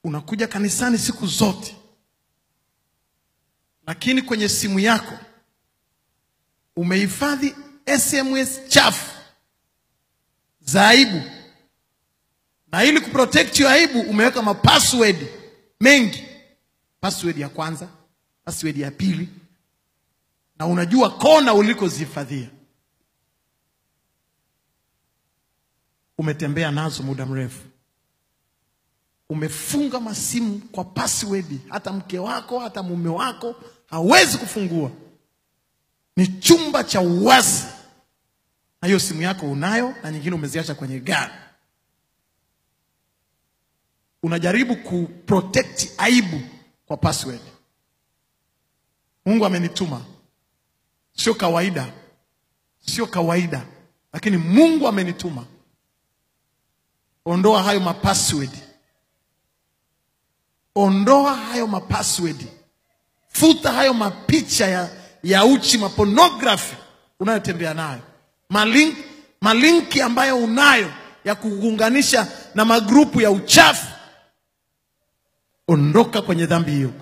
unakuja kanisani siku zote, lakini kwenye simu yako umehifadhi SMS chafu za aibu, na ili kuprotect hiyo aibu umeweka mapassword mengi, password ya kwanza, password ya pili, na unajua kona ulikozihifadhia. Umetembea nazo muda mrefu, umefunga masimu kwa password, hata mke wako hata mume wako hawezi kufungua. Ni chumba cha uwazi, na hiyo simu yako unayo na nyingine umeziacha kwenye gari. Unajaribu kuprotect aibu kwa password. Mungu amenituma, sio kawaida, sio kawaida, lakini Mungu amenituma. Ondoa hayo mapassword, ondoa hayo mapassword, futa hayo mapicha ya, ya uchi, mapornography unayotembea nayo, malink, malinki ambayo unayo ya kuunganisha na magrupu ya uchafu. Ondoka kwenye dhambi hiyo.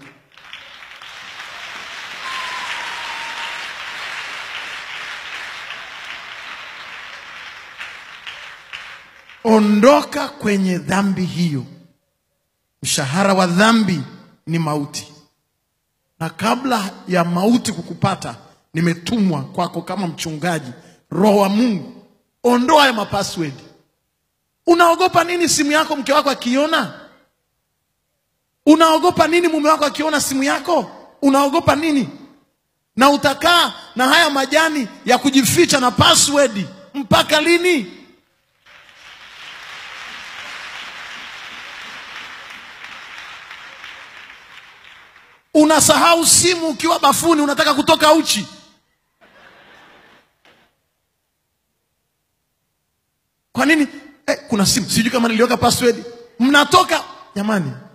Ondoka kwenye dhambi hiyo. Mshahara wa dhambi ni mauti, na kabla ya mauti kukupata, nimetumwa kwako kama mchungaji, Roho wa Mungu. Ondoa ya mapassword. Unaogopa nini simu yako mke wako akiona? Unaogopa nini mume wako akiona simu yako? Unaogopa nini? Na utakaa na haya majani ya kujificha na password mpaka lini? Unasahau simu ukiwa bafuni, unataka kutoka uchi. Kwa nini? Eh, kuna simu sijui kama niliweka password. Mnatoka jamani,